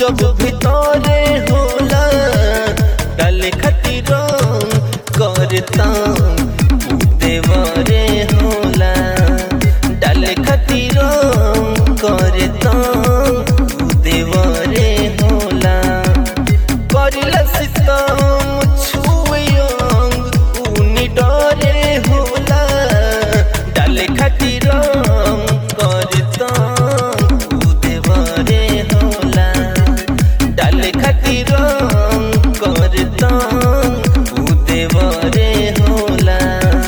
जब भितरे होला डाले खातिर करता देवरे होला डाले खातिर करता देवरे होला करिला सितम छुए अंग उनी डरे होला डाले खातिर करता देवरे होला डाले खातिर करता देवरे होला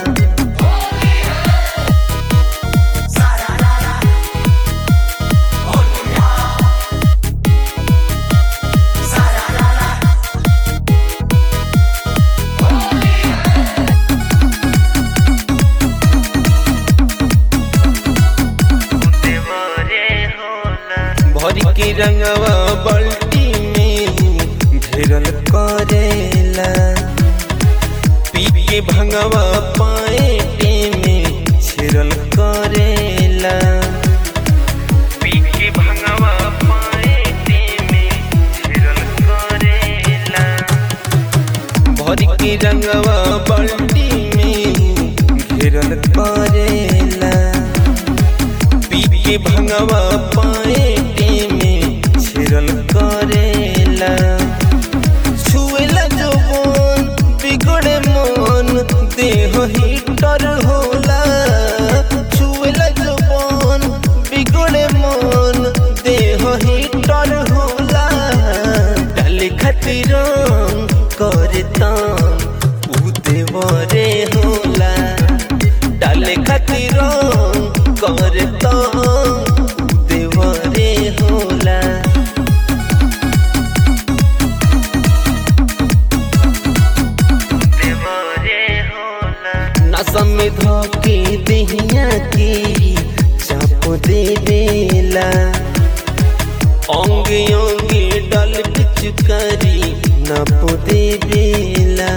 भरी के रंगवा बल्टी में घेरल करेला पी के भंगवा पाए में छिरल करेला पी के भंगवा पाए में छिरल करेला भरी के रंगवा बल्टी में घेरल करेला पी के भंगवा पाए में छिरल करेला छुएला जवन बिगड़े मन देह हीटर होला छुएला जवन बिगड़े मन देह हीटर होला डाले खातिर करता उ देवरे होला डाले खातिर करता देवरे होला नसम में धोके दहिया के चाप दे बेला अंगे अंगे डल पिचकारी नप दे बेला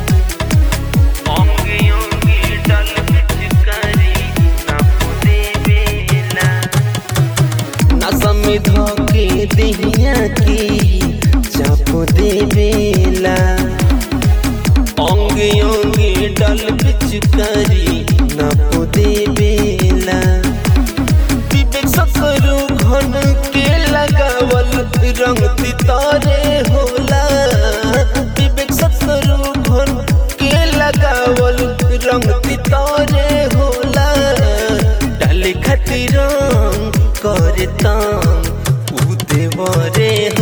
अंगे अंगे डल पिचकारी नप दे बेला नसम में धोके दहिया के चाप दे बेला अंगे अंगे डल पिचकारी नप दे बेला विवेक सकरू घन के लगावल रंग तितारे होला विवेक सकरू घन के लगावल रंग तितारे होला डाले खातिर करता उ देवरे